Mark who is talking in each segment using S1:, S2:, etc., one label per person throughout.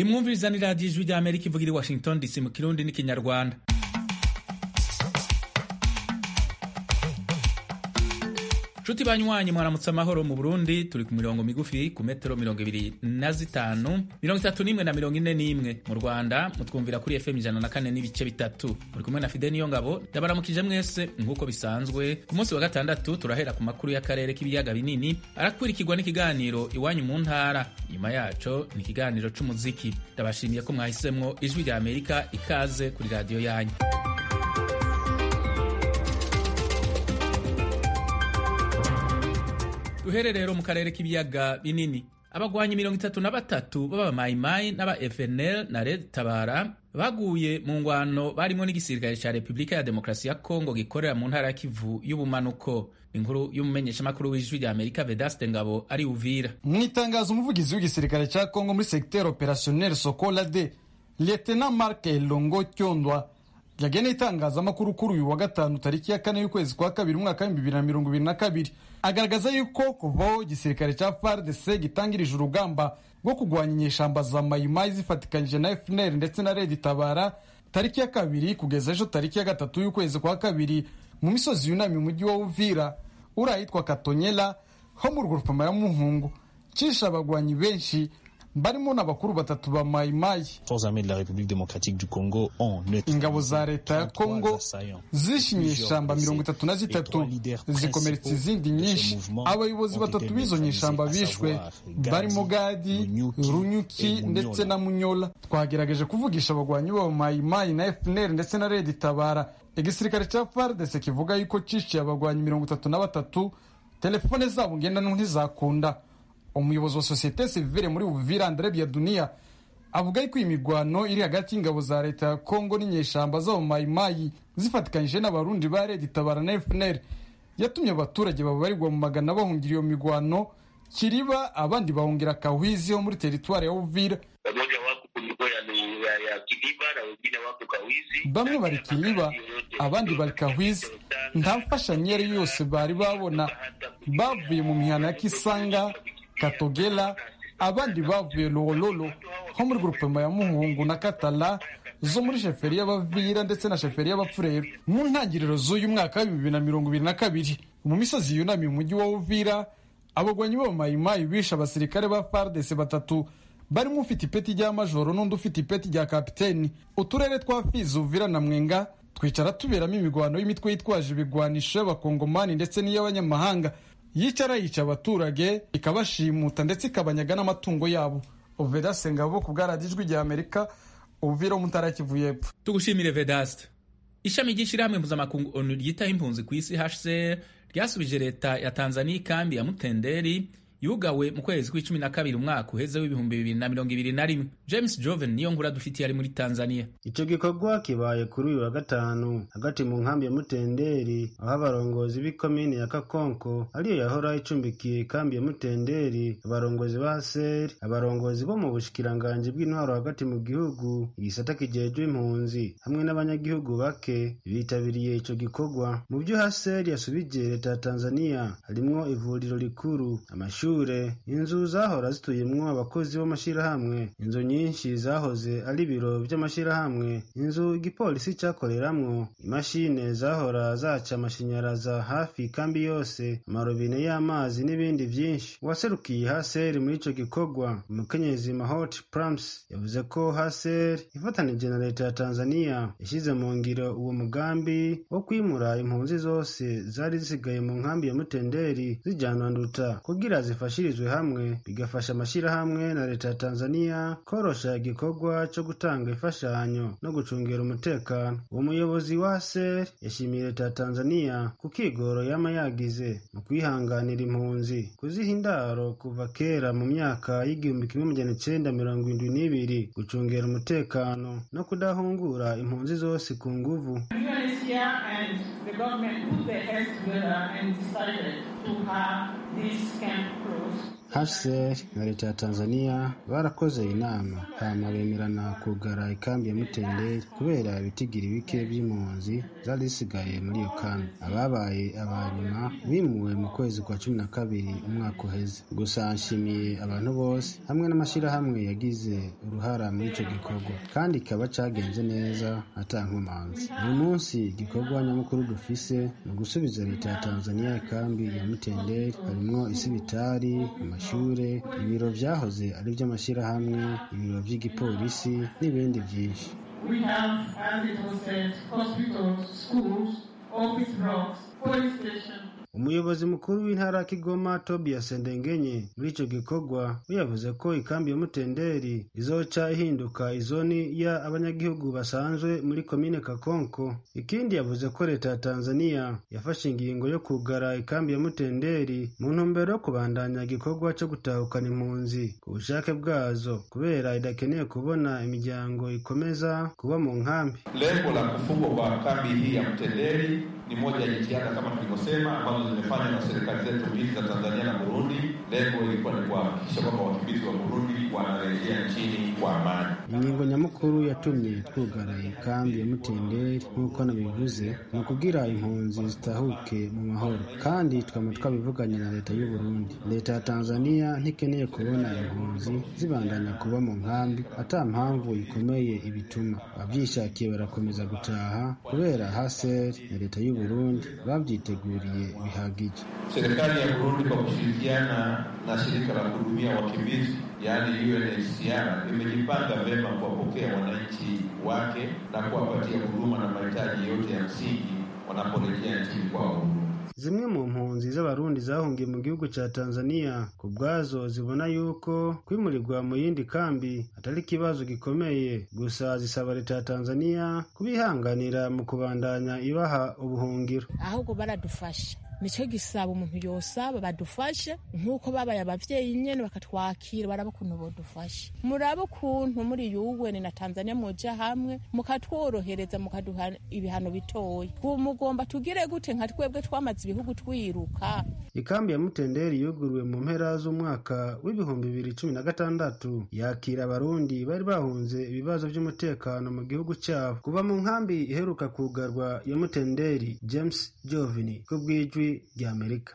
S1: imwumviriza ni radiyo ijwi rya amerika ivugira i washington dc mu kirundi n'ikinyarwanda nshuti banywanyi mwaramutse amahoro mu burundi turi ku mirongo migufi ku metero mirongo ibiri na zitanu mirongo itatu n'imwe na mirongo ine n'imwe mu rwanda mutwumvira kuri fm ijana na kane n'ibice bitatu muri kumwe na fide niyo ngabo ndabaramukije mwese nk'uko bisanzwe ku munsi wa gatandatu turahera ku makuru y'akarere k'ibiyaga binini arakurikirwa n'ikiganiro iwanyu mu ntara nyuma yaco ni ikiganiro c'umuziki ndabashimiye ko mwahisemwo ijwi rya amerika ikaze kuri radiyo yanyu duhere rero mu karere k'ibiyaga binini abagwanyi mirongo itatu na batatu b'abamayimayi n'aba FNL na Red Tabara baguye mu ngwano barimo n'igisirikare ca Repubulika ya Demokarasi ya Kongo gikorera mu ntara ya Kivu y'ubumanuko inkuru y'umumenyeshamakuru w'ijwi rya Amerika Vedaste Ngabo ari Uvira
S2: mu itangazo umuvugizi w'igisirikare ca Kongo muri secteur opérationnel Sokola de Lieutenant Mark Elongo Kyondwa yageneye itangazamakuru kuri uyu wa gatanu tariki ya kane y'ukwezi kwa kabiri umwaka w'ibihumbi bibiri na mirongo ibiri na kabiri agaragaza yuko kuvaho igisirikare cya FARDC gitangirije urugamba rwo kurwanya inyeshamba za mayimayi zifatikanyije na FNL ndetse na Red Tabara tariki ya kabiri kugeza ejo tariki ya gatatu y'ukwezi kwa kabiri mu misozi yunamye umujyi wa Uvira uri ahitwa Katonyela ho mu rugurupama ya Muhungu cisha abagwanyi benshi barimo n'abakuru batatu ba mayimayi ingabo za leta ya kongo zishimye ishamba mirongo itatu na zitatu zikomeretsa izindi nyinshi abayobozi batatu b'izo nyeshamba bishwe barimo gadi runyuki ndetse na munyola twagerageje kuvugisha abagwanyi b'aba mayimayi na fnr ndetse na redi tabara igisirikare cya fardese kivuga yuko ciciye abagwanyi mirongo itatu na batatu telefone zabo ngendanwa ntizakunda umuyobozi wa sosiyete sivile muri Uvira Andre Biadunia avuga yuko iyi mirwano iri hagati y'ingabo za leta ya Kongo n'inyeshamba z'abamayimayi zifatikanyije n'abarundi ba Red Tabara na FNL yatumye abaturage babarirwa mu magana bahungira iyo mirwano Kiriba abandi bahungira Kahwizi ho muri teritwari ya Uvira bamwe bari Kiriba abandi bari Kahwizi nta mfashanyo iyo ari yo yose bari babona bavuye mu mihana ya Kisanga Katogela abandi bavuye Lololo ho muri grupema ya Muhungu na Katala zo muri sheferi y'Abavira ndetse na sheferi y'Abapfureru mu ntangiriro z'uyu mwaka wa bibiri na mirongo ibiri na kabiri mu misozi yunamiye umujyi wa Uvira abagwanyi b'abamayimayi bishe abasirikare ba FARDC batatu barimo ufite ipeti rya majoro n'undi ufite ipeti rya kapiteni uturere twa Fizi Uvira na Mwenga twicara tuberamo imigwano y'imitwe yitwaje ibigwanisho y'abakongomani ndetse n'iy'abanyamahanga yicara yica abaturage ikabashimuta ndetse ikabanyaga n'amatungo yabo uveda sengabo ku bwaradijwi rya amerika uvira mu ntara kivu y'epfo
S1: tugushimire Vedaste ishami ry'ishyirahamwe mpuzamakungu onu ryitaho impunzi ku isi HCR ryasubije leta ya Tanzania ikambi ya Mutenderi yugawe mu kwezi kw'icumi na kabiri umwaka uheze w'ibihumbi bibiri na mirongo ibiri na rimwe james joven niyo nkuru adufitiye ari muri tanzania
S3: icyo gikorwa kibaye kuri uyu wa gatanu hagati mu nkambi ya mutenderi aho abarongozi b'ikomini ya kakonko ariyo yahora icumbikiye ikambi ya mutenderi abarongozi ba seri abarongozi bo mu bushikiranganji bw'intwaro hagati mu gihugu igisata kijejwe impunzi hamwe n'abanyagihugu bake bitabiriye ico gikorwa mu byo haseri yasubije leta ya tanzania harimwo ivuriro rikuru amashuri inzu zahora zituyemwo abakozi b'amashirahamwe inzu nyinshi zahoze ari ibiro vy'amashirahamwe inzu igipolisi cakoreramwo imashine zahora zaca amashanyaraza hafi kambi yose amarobine y'amazi n'ibindi vyinshi uwaserukiye haseri muri ico gikorwa umukenyezi mahot prams yavuze ko haseri ifatanije na leta ya tanzania yashyize mu ngiro uwo mugambi wo kwimura impunzi zose zari zisigaye mu nkambi ya mutenderi zijanwa nduta kugira zifashirizwe hamwe bigafasha amashyirahamwe na leta ya Tanzania korosha igikorwa cyo gutanga imfashanyo no gucungira umutekano uwo muyobozi wa ASER yashimiye leta ya Tanzania ku kigoro yama yagize mu kwihanganira impunzi kuziha indaro kuva kera mu myaka y'igihumbi kimwe magana icenda mirongo indwi n'ibiri gucungira umutekano no kudahungura impunzi zose ku nguvu hcr na leta ya tanzania barakoze inama hama bemerana kugara ikambi ya mutenderi kubera ibitigiri bike by'impunzi zari zisigaye muri iyo kambi ababaye abanyuma bimuwe mu kwezi kwa cumi na kabiri umwaka uheze gusa nshimiye abantu bose hamwe n'amashyirahamwe yagize uruhara muri icyo gikorwa kandi kikaba cyagenze neza atankomanzi uyu munsi igikorwa nyamukuru dufise ni ugusubiza leta ya tanzania ikambi ya mutenderi harimwo isibitari amashure ibiro vyahoze ari ivy'amashyirahamwe ibiro vy'igipolisi n'ibindi vyinshi
S4: We have, as it was said, hospitals, schools, office blocks, police stations,
S3: umuyobozi mukuru w'intara ya kigoma tobias ndengenye muri icyo gikorwa we yavuze ko ikambi ya mutenderi izoca ihinduka izoni ya abanyagihugu basanzwe muri komine kakonko ikindi yavuze ko leta ya tanzania yafashe ingingo yo kugara ikambi ya mutenderi mu ntumbero yo kubandanya igikorwa cyo gutahukana impunzi ku bushake bwazo kubera idakeneye kubona imiryango ikomeza kuba mu nkambi
S5: Lengo la kufungwa kwa kambi hii ya Mtenderi ni moja ya jitihada kama tulivyosema, ambazo zimefanywa na serikali zetu mbili za Tanzania na Burundi. Lengo ilikuwa ni kuhakikisha kwamba wakimbizi wa Burundi wanarejea nchini kwa amani.
S3: ingingo nyamukuru yatumye twugara ikambi ya mutenderi nk'uko nabivuze ni ukugira impunzi zitahuke mu mahoro kandi twama twabivuganye na leta y'u Burundi leta ya tanzania ntikeneye kubona impunzi zibandanya kuba mu nkambi ata mpamvu ikomeye ibituma abavyishakiye barakomeza gutaha kubera haser na leta y'u Burundi babyiteguriye bihagije
S5: Serikali ya Burundi kwa kushirikiana na shirika la kuhudumia wakimbizi yaani UNHCR imejipanga vyema kuwapokea wananchi wake na kuwapatia huduma na mahitaji yote ya msingi wanaporejea nchini kwao.
S3: zimwe mu mpunzi z'abarundi zahungiye mu gihugu cya tanzania ku bwazo zibona yuko kwimurirwa mu yindi kambi atari ikibazo gikomeye gusa zisaba leta ya tanzania kubihanganira mu kubandanya ibaha ubuhungiro
S6: ahubwo baradufasha nicyo gisaba umuntu yosaba badufashe nk'uko babaye abavyeyi nyene bakatwakira baraba ukuntu bodufasha murabe ukuntu muri yuweni na tanzania muja hamwe mukatworohereza mukaduha ibihano bitoya ubu mugomba tugire gute nka twebwe twamaze ibihugu twiruka
S3: ikambi ya mutenderi yuguruwe mu mpera z'umwaka w'ibihumbi bibiri cumi na gatandatu yakira abarundi bari bahunze ibibazo by'umutekano mu gihugu cyabo kuva mu nkambi iheruka kugarwa ya mutenderi james jovini ku bw'ijwi ry'amerika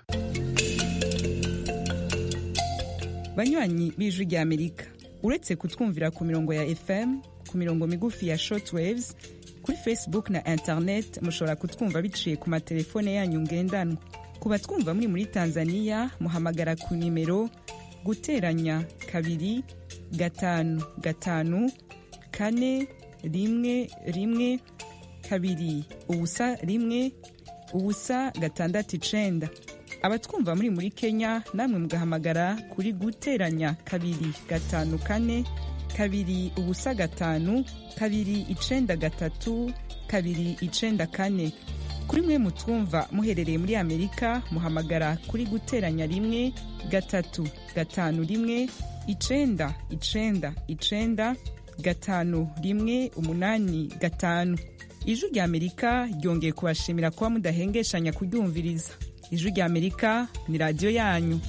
S7: banywanyi b'ijwi ry'amerika uretse kutwumvira ku mirongo ya fm ku mirongo migufi ya shortwaves kuri facebook na internet mushobora kutwumva biciye ku matelefone yanyu ngendanwa ku batwumva muri muri tanzania muhamagara ku nimero guteranya kabiri gatanu gatanu kane rimwe rimwe kabiri ubusa rimwe ubusa gatandatu icenda abatwumva muri muri kenya namwe mugahamagara kuri guteranya kabiri gatanu kane kabiri ubusa gatanu kabiri icenda gatatu kabiri icenda kane kuri mwe mutwumva muherereye muri amerika muhamagara kuri guteranya rimwe gatatu gatanu rimwe icenda icenda icenda gatanu rimwe umunani gatanu ijwi rya amerika ryongeye kubashimira kuba mudahengeshanya kuryumviriza ijwi rya amerika ni radiyo yanyu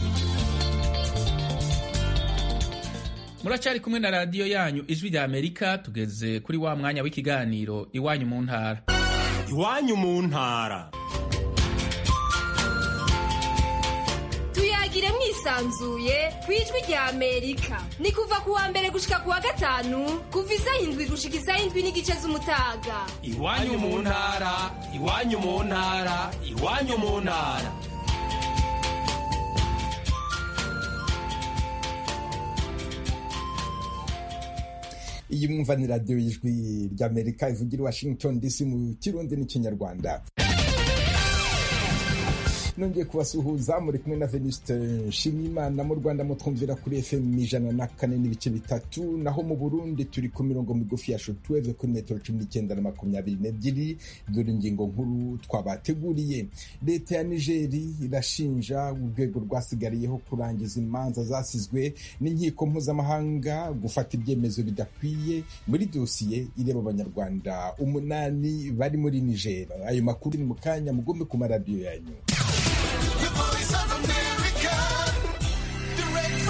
S1: muracyari kumwe na radiyo yanyu ijwi rya amerika tugeze kuri wa mwanya w'ikiganiro iwanyu mu ntara
S8: iwanyu mu ntara
S9: tuyagire mwisanzuye ku ijwi rya amerika ni kuva ku wa mbere gushika ku wa gatanu kuva isaha indwi gushika isaha indwi n'igice z'umutaga
S8: iwanyu mu ntara iwanyu mu ntara iwanyu mu ntara
S10: iyi mwumva ni radiyo y'ijwi ry'amerika ivugira i washington dc mu kirundi n'ikinyarwanda nongeye kubasuhuza muri kumwe na venuste nshimiyimana mu rwanda mutwumvira kuri fm ijana na kane n'ibice bitatu naho mu burundi turi ku mirongo migufi ya shotweve kuri metero cumi n'icyenda na makumyabiri n'ebyiri dore ingingo nkuru twabateguriye leta ya nigeri irashinja urwego rwasigariyeho kurangiza imanza zasizwe n'inkiko mpuzamahanga gufata ibyemezo bidakwiye muri dosiye ireba abanyarwanda umunani bari muri nigeri ayo makuru ni mu kanya mugombe ku maradiyo yanyu
S11: The voice of America, direct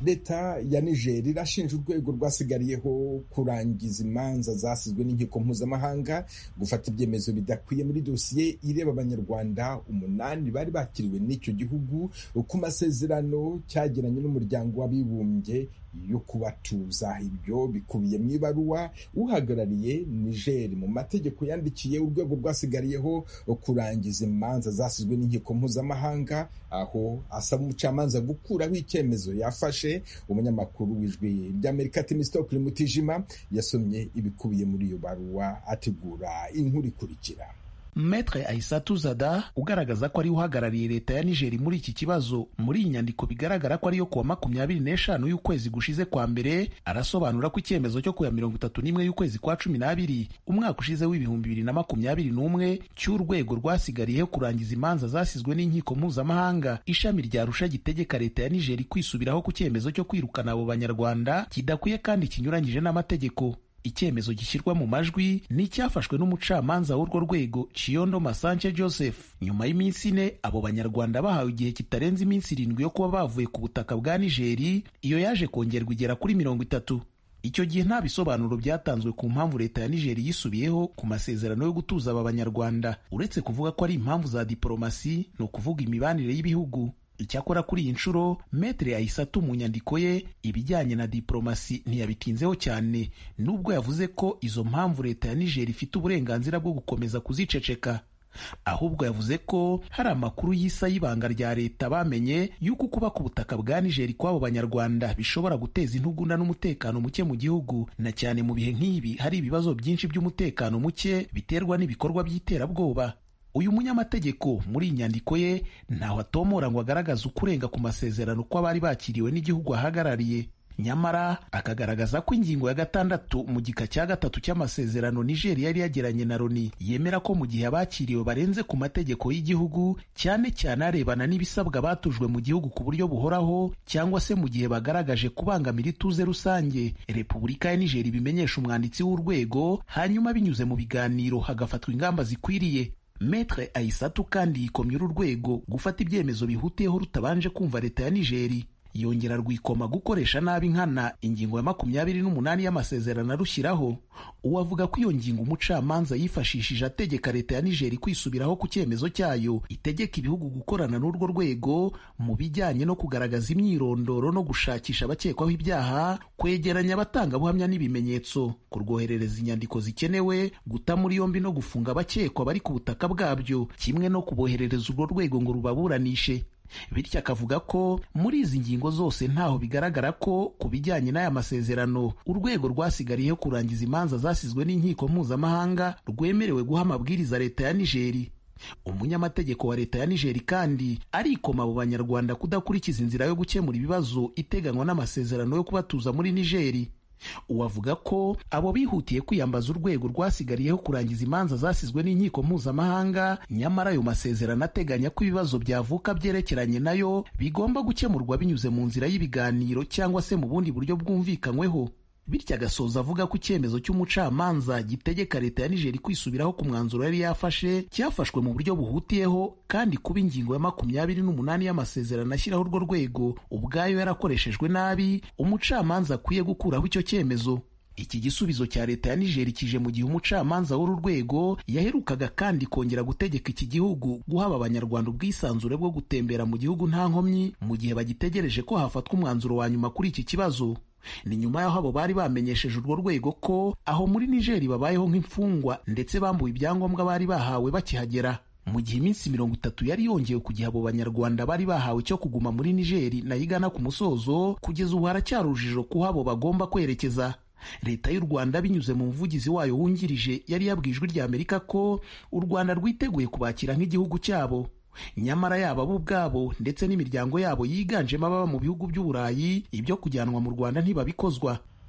S10: leta ya niger irashinja urwego rwasigariyeho kurangiza imanza zasizwe n'inkiko mpuzamahanga gufata ibyemezo bidakwiye muri dosiye ireba abanyarwanda umunani bari bakiriwe n'icyo gihugu ku masezerano cyagiranye n'umuryango w'abibumbye yo kubatuza ibyo bikubiye mu ibaruwa uhagarariye niger mu mategeko yandikiye urwego rwasigariyeho kurangiza imanza zasizwe n'inkiko mpuzamahanga aho asaba umucamanza gukuraho icyemezo yafashe umunyamakuru w'ijwi ry'amerika timisitokiri mutijima yasomye ibikubiye muri iyo baruwa ategura inkuru ikurikira
S11: Metre Aissatu Zada ugaragaza ko ari uhagarariye leta ya Nigeri muri iki kibazo muri iyi nyandiko bigaragara ko ariyo kuwa makumyabiri n'eshanu y'ukwezi gushize kwa mbere arasobanura ko icyemezo cyo kuya mirongo itatu n'imwe y'ukwezi kwa cumi n'abiri umwaka ushize w'ibihumbi bibiri na makumyabiri n'umwe cy'urwego rwasigariyeho kurangiza imanza zasizwe n'inkiko mpuzamahanga ishami rya rusha gitegeka leta ya Nigeri kwisubiraho ku cyemezo cyo kwirukana abo banyarwanda kidakwiye kandi kinyuranyije n'amategeko icyemezo gishyirwa mu majwi ni icyafashwe n'umucamanza w'urwo rwego Chiondo Masanje Joseph nyuma y'iminsi ine abo banyarwanda bahawe igihe kitarenze iminsi irindwi yo kuba bavuye ku butaka bwa Nigeri iyo yaje kongerwa igera kuri mirongo itatu icyo gihe nta bisobanuro byatanzwe ku mpamvu leta ya Nigeri yisubiyeho ku masezerano yo gutuza aba banyarwanda uretse kuvuga ko ari impamvu za diporomasi ni ukuvuga imibanire y'ibihugu icyakora kuri iyi nshuro metere ayisatu mu nyandiko ye ibijyanye na diporomasi ntiyabitinzeho cyane nubwo yavuze ko izo mpamvu leta ya nigeri ifite uburenganzira bwo gukomeza kuziceceka ahubwo yavuze ko hari amakuru y'isa y'ibanga rya leta bamenye y'uko kuba ku butaka bwa nigeri kw'abo banyarwanda bishobora guteza intugunda n'umutekano muke mu gihugu na cyane mu bihe nk'ibi hari ibibazo byinshi by'umutekano muke biterwa n'ibikorwa by'iterabwoba uyu munyamategeko muri iyi nyandiko ye ntaho atomora ngo agaragaze ukurenga ku masezerano kw'abari bakiriwe n'igihugu ahagarariye nyamara akagaragaza ko ingingo ya gatandatu mu gika cya gatatu cy'amasezerano Niger yari yagiranye na Loni yemera ko mu gihe abakiriwe barenze ku mategeko y'igihugu cyane cyane arebana n'ibisabwa batujwe mu gihugu ku buryo buhoraho cyangwa se mu gihe bagaragaje kubangamira ituze rusange Repubulika ya Niger ibimenyesha umwanditsi w'urwego hanyuma binyuze mu biganiro hagafatwa ingamba zikwiriye Metre Aisatu kandi yikomye uru rwego gufata ibyemezo bihutiyeho rutabanje kumva leta ya Nigeri yongera rwikoma gukoresha nabi nkana ingingo ya makumyabiri n'umunani y'amasezerano arushyiraho uwo avuga ko iyo ngingo umucamanza yifashishije ategeka leta ya nigeri kwisubiraho ku cyemezo cyayo itegeka ibihugu gukorana n'urwo rwego mu bijyanye no kugaragaza imyirondoro no gushakisha abakekwaho ibyaha kwegeranya abatangabuhamya n'ibimenyetso kurwoherereza inyandiko zikenewe guta muri yombi no gufunga abakekwa bari ku butaka bwabyo kimwe no kuboherereza urwo rwego ngo rubaburanishe bityo akavuga ko muri izi ngingo zose ntaho bigaragara ko ku bijyanye n'aya masezerano urwego rwasigariyeho kurangiza imanza zasizwe n'inkiko mpuzamahanga rwemerewe guha amabwiriza leta ya nigeri umunyamategeko wa leta ya nigeri kandi arikoma abo banyarwanda kudakurikiza inzira yo gukemura ibibazo iteganywa n'amasezerano yo kubatuza muri nigeri uwavuga ko abo bihutiye kwiyambaza urwego rwasigariyeho kurangiza imanza zasizwe n'inkiko mpuzamahanga nyamara ayo masezerano ateganya ko ibibazo byavuka byerekeranye nayo bigomba gukemurwa binyuze mu nzira y'ibiganiro cyangwa se mu bundi buryo bwumvikanyweho bityo agasoza avuga ko icyemezo cy'umucamanza gitegeka leta ya nigeri kwisubiraho ku mwanzuro yari yafashe cyafashwe mu buryo buhutiyeho kandi kuba ingingo ya makumyabiri n'umunani y'amasezerano ashyiraho urwo rwego ubwayo yarakoreshejwe nabi umucamanza akwiye gukuraho icyo cyemezo iki gisubizo cya leta ya nigeri kije mu gihe umucamanza w'uru rwego yaherukaga kandi kongera gutegeka iki gihugu guhaba abanyarwanda ubwisanzure bwo gutembera mu gihugu nta nkomyi mu gihe bagitegereje ko hafatwa umwanzuro wa nyuma kuri iki kibazo ni nyuma y'aho abo bari bamenyesheje urwo rwego ko aho muri nigeri babayeho nk'imfungwa ndetse bambuwe ibyangombwa bari bahawe bakihagera mu gihe iminsi mirongo itatu yari yongewe ku gihe abo banyarwanda bari bahawe cyo kuguma muri nigeri nayo igana ku musozo kugeza ubu haracyari urujijo kuho abo bagomba kwerekeza leta y'u rwanda binyuze mu muvugizi wayo wungirije yari yabwiye ijwi ry'amerika ko u rwanda rwiteguye kubakira nk'igihugu cyabo nyamara yaba bo ubwabo ndetse n'imiryango yabo yiganjemo ababa mu bihugu by'uburayi ibyo kujyanwa mu rwanda ntibabikozwa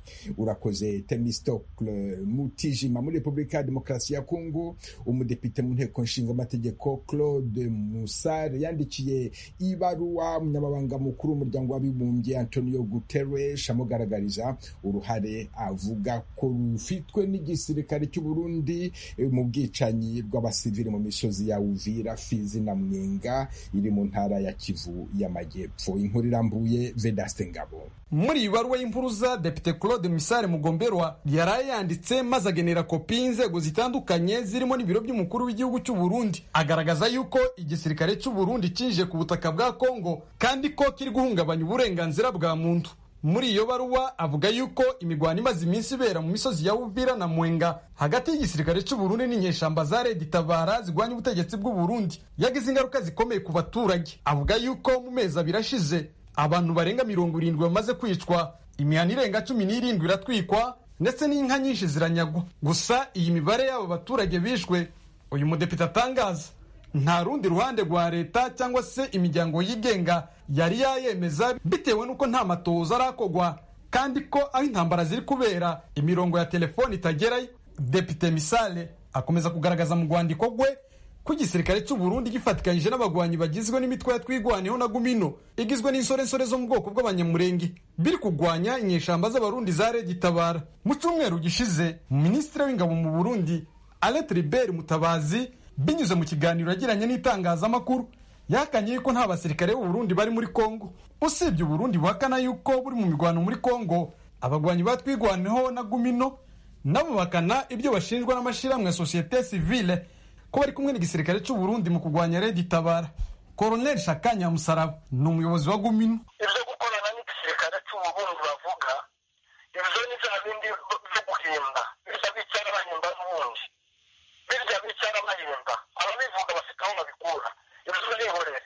S10: urakoze temistokle mutijima muri repubulika ya demokarasi ya kongo umudepite mu nteko nshingamategeko claude musare yandikiye ibaruwa umunyamabanga mukuru w'umuryango w'abibumbye antonio guterres amugaragariza uruhare avuga ko rufitwe n'igisirikare cy'u burundi mu bwicanyi bw'abasivili mu misozi ya uvira fizi na mwenga iri mu ntara ya kivu y'amajyepfo inkuru irambuye vedaste ngabo
S2: muri iyi baruwa y'impuruza depite claude misare mugomberwa yaraye yanditse maze agenera kopi y'inzego zitandukanye zirimo n'ibiro by'umukuru w'igihugu cy'u burundi agaragaza yuko igisirikare cy'u burundi kinjiye ku butaka bwa kongo kandi ko kiri guhungabanya uburenganzira bwa muntu muri iyo baruwa avuga yuko imigwano imaze iminsi ibera mu misozi ya uvira na mwenga hagati y'igisirikare cy'u burundi n'inyeshamba za redi tabara zigwanya ubutegetsi bw'u burundi yagize ingaruka zikomeye ku baturage avuga yuko mu mezi abiri ashize abantu barenga mirongo irindwi bamaze kwicwa imihana irenga cumi n'irindwi iratwikwa ndetse n'inka nyinshi ziranyagwa gusa iyi mibare y'abo baturage bishwe uyu mudepite atangaza nta rundi ruhande rwa leta cyangwa se imiryango yigenga yari yayemeza bitewe n'uko nta matoza arakogwa kandi ko aho intambara ziri kubera imirongo ya telefoni itagerayo depite misale akomeza kugaragaza mu rwandiko rwe ko igisirikare cy'u Burundi gifatikanyije n'abagwanyi bagizwe n'imitwe ya twigwaneho na gumino igizwe n'insorensore zo mu bwoko bw'abanyamurenge biri kugwanya inyeshamba z'abarundi za redi tabara mu cyumweru gishize minisitiri w'ingabo mu burundi alet ribert mutabazi binyuze mu kiganiro yagiranye n'itangazamakuru yakanye yuko nta basirikare b'u Burundi bari muri kongo usibye uburundi buhakana yuko buri mu mirwano muri kongo abagwanyi ba twigwaneho na gumino nabo bakana ibyo bashinjwa n'amashyirahamwe ya sosiyete sivile ko bari kumwe n'igisirikare cy'u Burundi mu kurwanya Redi Tabara Colonel Shakanya Musaraba ni umuyobozi wa Gumino
S12: ibyo gukorana n'igisirikare cy'u Burundi bavuga ibyo ni bya bindi byo guhimba birya bicara bahimba n'ubundi birya bicara bahimba ababivuga bafite aho babikura ibyo nihorere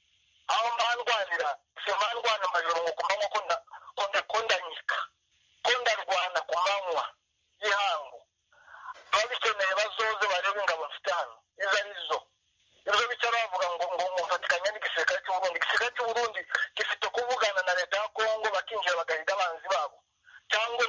S12: aho mbandwanira si mbandwana amajoro ngo kumanywa ko ndanyika ko ndarwana ku manywa y'ihangu ababikeneye bazoze barebe ingabo mfite hano izo ari zo ibyo bicara bavuga ngo ngo mufatikanya n'igisirikare cy'u Burundi igisirikare cy'u Burundi gifite kuvugana na leta ya Kongo bakinjira bagahiga abanzi babo cyangwa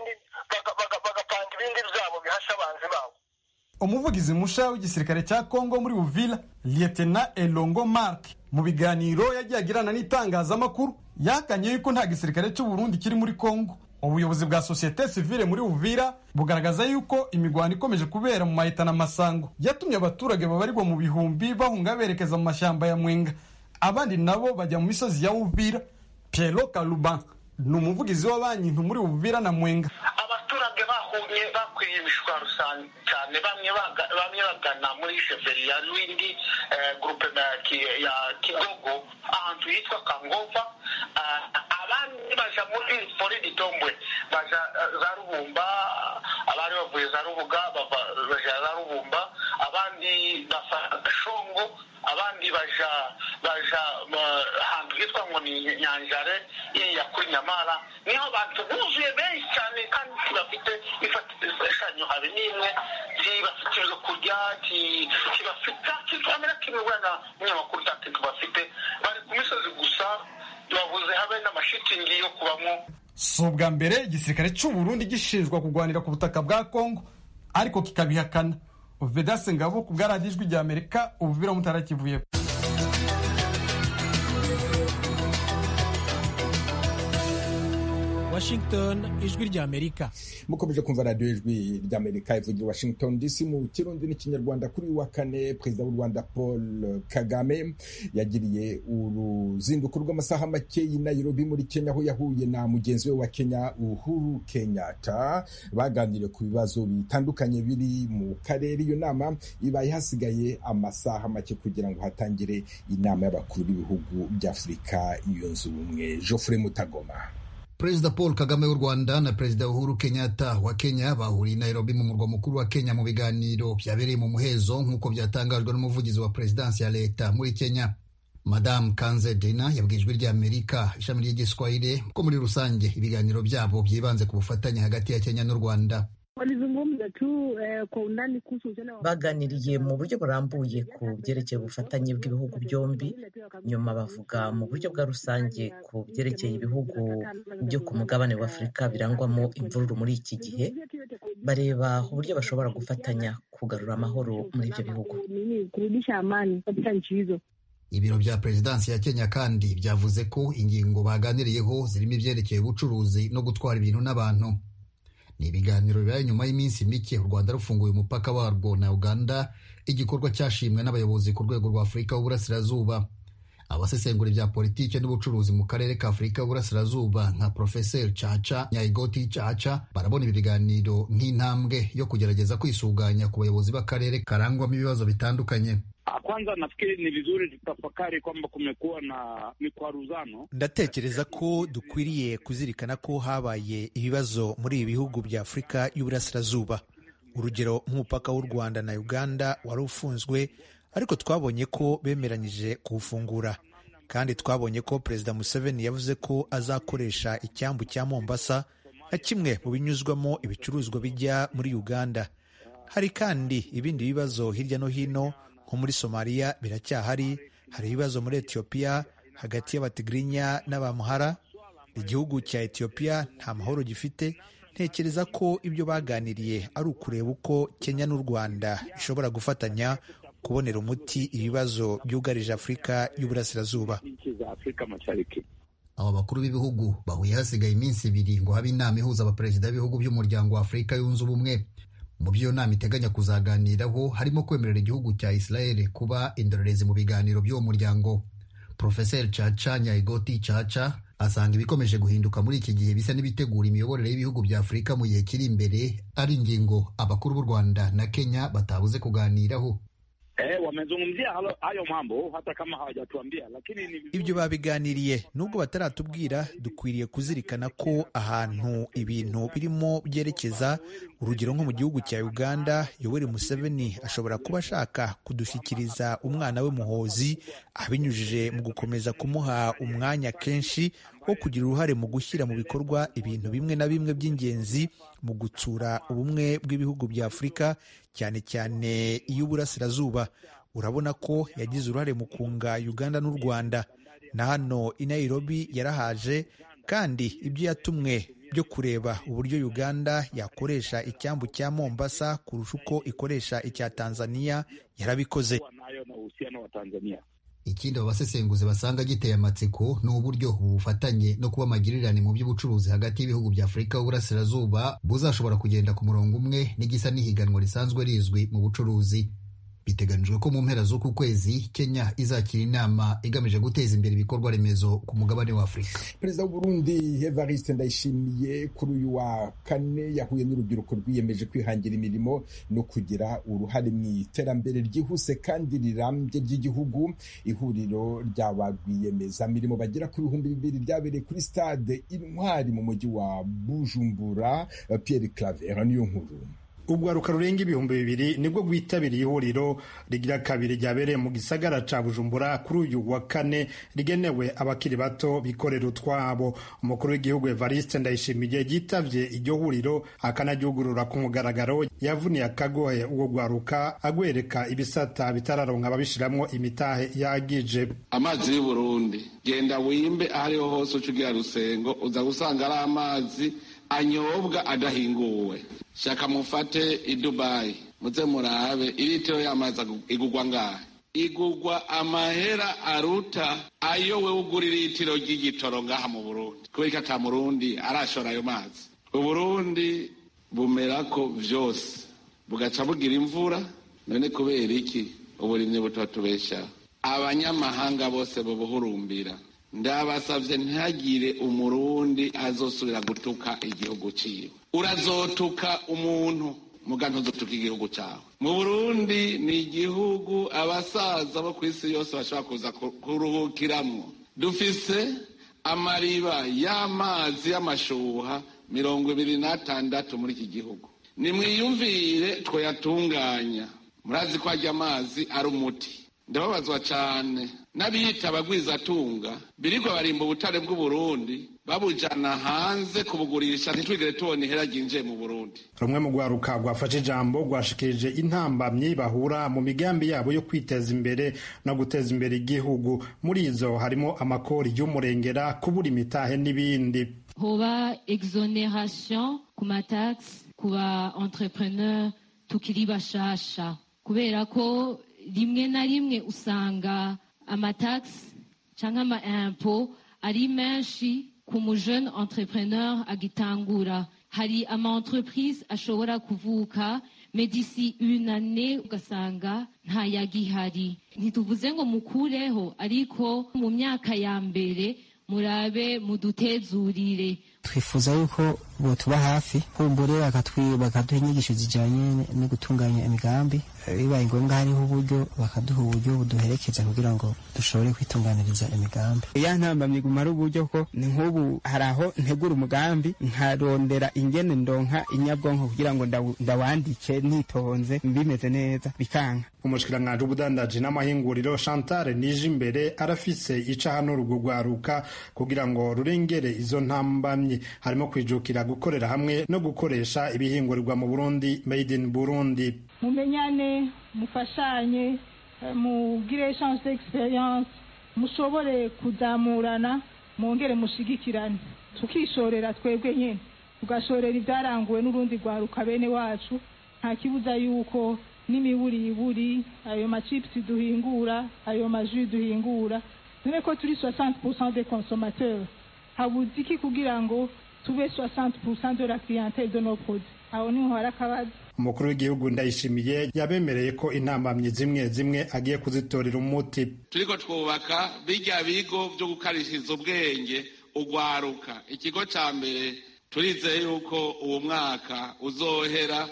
S12: bagapanga ibindi byabo bihasha abanzi babo
S2: umuvugizi musha w'igisirikare cya Kongo muri Uvira Lieutenant Elongo Mark mu biganiro yagiye agirana n'itangazamakuru yakanye yuko nta gisirikare cy'u Burundi kiri muri Kongo ubuyobozi bwa sosiyete sivile muri uvira bugaragaza yuko imigwano ikomeje kubera mu mahita na masango yatumye abaturage babarirwa mu bihumbi bahunga berekeza mu mashyamba ya mwenga abandi nabo bajya mu misozi ya uvira piero kaluban ni umuvugizi wa banki nto muri uvira na mwenga
S12: abaturage bahunye bakwiye imishwaro cyane bamwe bagana muri sheferi ya rwindi gurupe ya kigogo ahantu hitwa kangova abandi baja muri fori itombwe baja za rubumba abari bavuye za rubuga baja za rubumba abandi bafata shongo abandi baja baja ahantu hitwa ngo ni nyanjare ya kuri nyamara niho abantu buzuye benshi cyane kandi bafite imfashanyo habe n'imwe ntibafite ibyo kurya ntibafite kikamera kimwe wenda umunyamakuru utatu bafite bari ku misozi gusa babuze habe n'amashitingi yo kubamo
S2: si ubwa mbere igisirikare cy'u Burundi gishinjwa kurwanira ku butaka bwa Kongo ariko kikabihakana Vedase Ngabo ku bwa radiyo ijwi rya Amerika ubuvira mutarakivuye
S13: Washington ijwi rya Amerika
S10: mukomeje kumva radiyo ijwi rya Amerika ivugira Washington DC mu kirundi n'ikinyarwanda kuri wa kane perezida w'u Rwanda Paul Kagame yagiriye uruzinduko rw'amasaha make i Nairobi muri Kenya aho yahuye na mugenzi we wa Kenya Uhuru Kenyatta baganiriye ku bibazo bitandukanye biri mu karere iyo nama ibaye hasigaye amasaha make kugira ngo hatangire inama y'abakuru b'ibihugu by'Afurika yunze ubumwe Geoffrey Mutagoma
S14: Perezida Paul Kagame w'u Rwanda na Perezida Uhuru Kenyatta wa Kenya bahuriye Nairobi mu murwa mukuru wa Kenya mu biganiro byabereye mu muhezo nk'uko byatangajwe n'umuvugizi wa perezidansi ya leta muri Kenya Madamu Kanze Dena yabwiye ijwi rya Amerika ishami ry'igiswahili ko muri rusange ibiganiro byabo byibanze ku bufatanye hagati ya Kenya n'u Rwanda
S15: Walizungumza tu eh, kwa undani kuhusu uhusiano wa
S16: baganiriye mu buryo burambuye ku byerekeye ubufatanye bw'ibihugu byombi nyuma bavuga mu buryo bwa rusange ku byerekeye ibihugu byo ku mugabane wa afurika birangwamo imvururu muri iki gihe bareba uburyo bashobora gufatanya kugarura amahoro muri ibyo bihugu
S15: nini kurudisha amani katika nchi hizo.
S14: ibiro bya perezidansi ya kenya kandi byavuze ko ingingo baganiriyeho zirimo ibyerekeye ubucuruzi no gutwara ibintu n'abantu ni ibiganiro bibaye nyuma y'iminsi mike u rwanda rufunguye umupaka warwo na uganda igikorwa cyashimwe n'abayobozi ku rwego rwa afurika y'uburasirazuba abasesengura ibya politiki n'ubucuruzi mu karere ka afurika y'uburasirazuba nka profeseri caca nyayigoti caca barabona ibi biganiro nk'intambwe yo kugerageza kwisuganya ku bayobozi b'akarere karangwamo ibibazo bitandukanye
S17: Kwanza nafikiri ni vizuri tutafakari kwamba kumekuwa na mikwaruzano.
S18: ndatekereza ko dukwiriye kuzirikana ko habaye ibibazo muri ibi bihugu bya afurika y'uburasirazuba urugero nk'umupaka w'u rwanda na uganda wari ufunzwe ariko twabonye ko bemeranyije kuwufungura kandi twabonye ko perezida museveni yavuze ko azakoresha icyambu cya mombasa nka kimwe mu binyuzwamo ibicuruzwa bijya muri uganda hari kandi ibindi bibazo hirya no hino nko muri somaliya biracyahari hari ibibazo muri etiyopiya hagati y'abatigirinya n'abamuhara igihugu cya etiyopiya nta mahoro gifite ntekereza ko ibyo baganiriye ari ukureba uko kenya n'u rwanda bishobora gufatanya kubonera umuti ibibazo byugarije afurika y'uburasirazuba
S17: Nchi za Afrika Mashariki.
S14: aba bakuru b'ibihugu bahuye hasigaye iminsi ibiri ngo habe inama ihuza abaperezida b'ibihugu by'umuryango wa afurika yunze ubumwe mu byo iyo nama iteganya kuzaganiraho harimo kwemerera igihugu cya israel kuba indorerezi mu biganiro by'uwo muryango profeseri caca nyayigoti caca asanga ibikomeje guhinduka muri iki gihe bisa n'ibitegura imiyoborere y'ibihugu bya afurika mu gihe kiri imbere ari ingingo abakuru b'u rwanda na kenya batabuze kuganiraho
S17: Eh, wamezungumzia halo- hayo mambo hata kama hawajatuambia, lakini ni vizuri
S18: ibyo babiganiriye nubwo bataratubwira dukwiriye kuzirikana ko ahantu ibintu birimo byerekeza urugero nko mu gihugu cya uganda yoweri museveni ashobora kuba ashaka kudushyikiriza umwana we muhozi abinyujije mu gukomeza kumuha umwanya kenshi wo kugira uruhare mu gushyira mu bikorwa ibintu bimwe na bimwe by'ingenzi mu gutsura ubumwe bw'ibihugu bya afurika cyane cyane iy'uburasirazuba urabona ko yagize uruhare mu kunga uganda n'u rwanda na hano i nairobi yarahaje kandi ibyo yatumwe byo kureba uburyo uganda yakoresha icyambu cya mombasa kurusha uko ikoresha icya tanzania yarabikoze
S17: nayo na uhusiano wa Tanzania.
S14: ikindi abo basesenguzi basanga giteye amatsiko ni uburyo ubu bufatanye no kuba amagirirane mu by'ubucuruzi hagati y'ibihugu bya afurika y'uburasirazuba buzashobora kugenda ku murongo umwe n'igisa n'ihiganwa risanzwe rizwi mu bucuruzi biteganijwe ko mu mpera z'uku kwezi kenya izakira inama igamije guteza imbere ibikorwa remezo ku mugabane wa afurika
S10: perezida w'uburundi evariste ndayishimiye kuri uyu wa kane yahuye n'urubyiruko rwiyemeje kwihangira imirimo no kugira uruhare mu iterambere ryihuse kandi rirambye ry'igihugu ihuriro ry'aba rwiyemezamirimo bagera ku bihumbi bibiri ryabereye kuri stade intwari mu mujyi wa bujumbura pierre claver niyo nkuru
S19: urwaruka rurenga ibihumbi bibiri nibwo rwitabiriye ihuriro rigira kabiri ryabereye mu gisagara ca bujumbura kuri uyu wa kane rigenewe abakiri bato bikorera utwabo umukuru w'igihugu evariste ndayishimiye yitavye iryo huriro akanaryugurura ku mugaragaro yavuniye akagohe uwo rwaruka agwereka ibisata bitararonka ababishiramwo imitahe yagije
S20: amazi y'u Burundi genda wimbe aho ariho hose uca ugira rusengo uza gusanga ari amazi anyobwa adahinguwe shaka mufate i dubayi muze murabe iritiro y'amazi igugwa ngahe igugwa amahera aruta ayo we ugura iritiro ry'igitoro ngaha mu burundi kubera ko ata murundi arashora ayo mazi uburundi bumerako vyose bugaca bugira imvura none kubera iki uburimyi butatubeshaho abanyamahanga bose bubuhurumbira ndabasavye ntihagire umurundi azosubira gutuka igihugu ciwe urazotuka umuntu muga ntuzotuka igihugu cawe mu burundi ni igihugu abasaza bo ku isi yose bashobora kuza kuruhukiramwo dufise amariba y'amazi y'amashuha mirongo ibiri n'atandatu muri iki gihugu nimwiyumvire twayatunganya murazi ko arya amazi ari umuti ndababazwa cane n'abiyita abagwizatunga birirwa barimba ubutare bw'uburundi babujana hanze kubugurisha ntitwigere tubona ihera ryinjiye mu burundi
S19: rumwe mu rwaruka rwafashe ijambo rwashikirije intambamyi bahura mu migambi yabo yo kwiteza imbere no guteza imbere igihugu muri izo harimo amakori y'umurengera kubura imitahe n'ibindi
S21: hoba exoneration ku matax ku ba entrepreneur tukiri bashasha kubera ko rimwe na rimwe usanga amatax cyangwa ama impo ari menshi ku mujene entrepreneur agitangura hari ama entreprise ashobora kuvuka medisi une année ugasanga ntayagihari ntituvuze ngo mukureho ariko mu myaka ya mbere murabe mudutezurire
S22: twifuza yuko botuba hafi kumbure bakaduha inyigisho zijyanye no gutunganya imigambi bibaye ngombwa hariho uburyo bakaduha uburyo buduherekeza kugira ngo dushobore kwitunganiriza imigambi
S23: ya ntambamye gumara uburyo ko ni nk'ubu hari aho ntegura umugambi nkarondera ingene ndonka inyabwonko kugira ngo ndawandike nitonze bimeze neza bikanka
S19: umushikiranganji w'ubudandaji n'amahinguriro chantal nije imbere arafise ica hano rugugwaruka kugira ngo rurengere izo ntambamye harimo kwijukira gukorera hamwe no gukoresha ibihingurirwa mu burundi made in burundi
S4: mumenyane mufashanye mugire echange d'experience mushobore kuzamurana mwongere mushigikirane tukishorera twebwe nyine tugashorera ibyaranguwe n'urundi rwaruka bene wacu nta kibuza yuko n'imiburiburi ayo machipusi duhingura ayo maji duhingura dore ko turi 60% des consommateurs habuze iki kugira ngo tube 60% de la clientèle de nos produits aho niho hari akabazo
S19: umukuru w'igihugu ndayishimiye yabemereye ko intambamyi zimwe zimwe agiye kuzitorera umuti
S20: turiko twubaka birya bigo byo gukarishiriza ubwenge ugwaruka ikigo ca mbere turizeye yuko uwo mwaka uzohera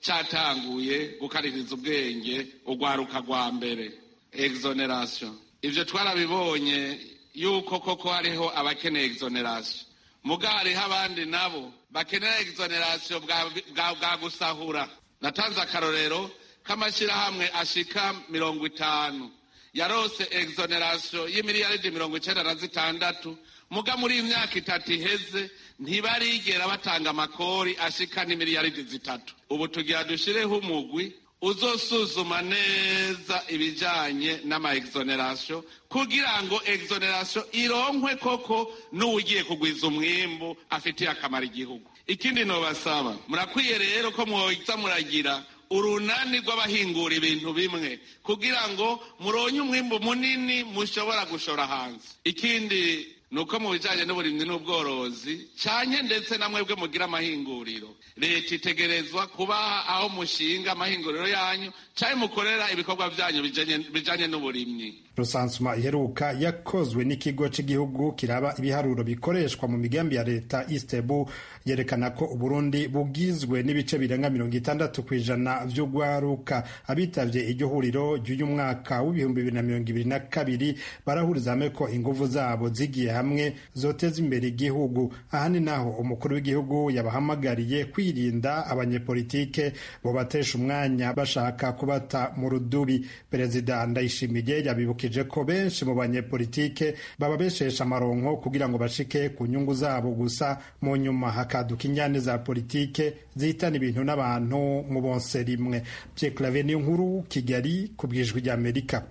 S20: catanguye gukaririza ubwenge ugwaruka rwa mbere exoneration ivyo twarabibonye yuko koko hariho abakeneye exoneration muga hariho abandi nabo bakenera exoneration bwa gusahura natanze akarorero k'amashyirahamwe ashika mirongo itanu yarose exoneration y'imiliyaridi mirongo icenda na zitandatu muga muri iyi myaka itatu iheze ntibarigera batanga amakori ashika n'imiliyaridi zitatu ubu tugira dushireho umugwi uzosuzuma neza ibijanye n'ama exoneration kugira ngo exoneration ironkwe koko n'uwugiye kugwiza umwimbu afitiye akamaro igihugu ikindi nobasaba murakwiye rero ko mwoza muragira urunani rw'abahingura ibintu bimwe kugira ngo muronye umwimbu munini mushobora gushora hanze ikindi nuko mu bijanye n'uburimyi n'ubworozi canye ndetse na mwebwe mugira amahinguriro leta itegerezwa kubaha aho mushinga amahinguriro yanyu canke mukorera ibikorwa vyanyu bijanye n'uburimyi
S19: rusansuma iheruka yakozwe n'ikigo cy'igihugu kiraba ibiharuro bikoreshwa mu migambi ya leta istebu yerekana ko uburundi bugizwe n'ibice birenga mirongo itandatu ku ijana vy'ugwaruka abitavye iryo huriro ry'uyu mwaka w'ibihumbi bibiri na mirongo ibiri na kabiri barahuriza hamwe ko inguvu zabo zigiye hamwe zoteza imbere igihugu aha ni naho umukuru w'igihugu yabahamagariye kwirinda abanyepolitike bobatesha umwanya bashaka kubata mu rudubi perezida ndayishimiye yabibukije ko benshi mu banyepolitike baba beshesha amaronko kugira ngo bashike ku nyungu zabo gusa mu nyuma hakaduka injyane za politike zihitana ibintu n'abantu mu bonse rimwe Pierre Claver niyo nkuru Kigali ku bwijwi ry'Amerika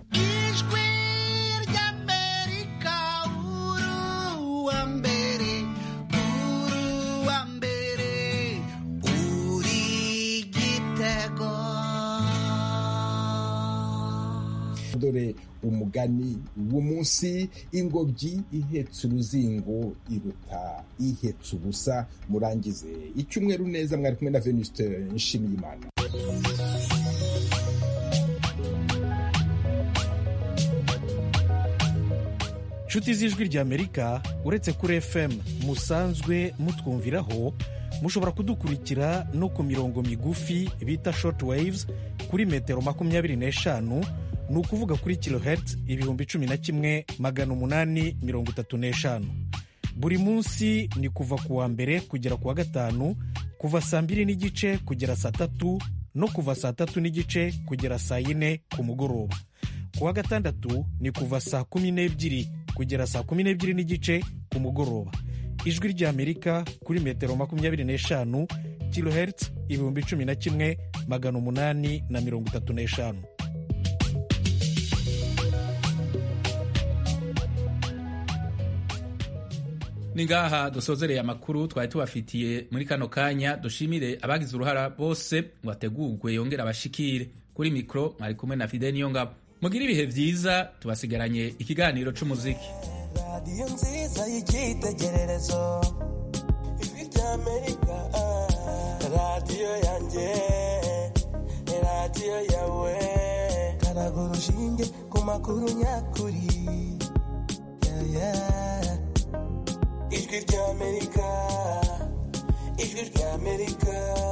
S10: dore umugani w'umunsi ingobyi ihetse uruzingo iruta ihetse ubusa murangize icyumweru neza mwari kumwe na venuste nshimiyimana
S13: inshuti z'ijwi ry'amerika uretse kuri fm musanzwe mutwumviraho mushobora kudukurikira no ku mirongo migufi bita short waves kuri metero makumyabiri n'eshanu ni ukuvuga kuri kilohertz ibihumbi cumi na kimwe magana umunani mirongo itatu n'eshanu buri munsi ni kuva ku wa mbere kugera ku wa gatanu kuva saa mbiri n'igice kugera saa tatu no kuva saa tatu n'igice kugera saa yine ku mugoroba ku wa gatandatu ni kuva saa kumi n'ebyiri kugera saa kumi n'ebyiri n'igice ku mugoroba ijwi ry'amerika kuri metero makumyabiri n'eshanu kilohertz ibihumbi cumi na kimwe magana umunani na mirongo itatu n'eshanu
S1: ni ngaha dusozereye amakuru twari tubafitiye muri kano kanya dushimire abagize uruhara bose ngo ategurwe yongere abashikire kuri mikoro mwari kumwe na fide niyo ngabo mugire ibihe byiza tubasigaranye ikiganiro c'umuziki
S3: radiyo nziza y'icyitegererezo ijwi ry'amerika radiyo yanjye radiyo yawe karaga urushinge ku makuru nyakuri yeah, yeah. ijwi ry'amerika ijwi ry'amerika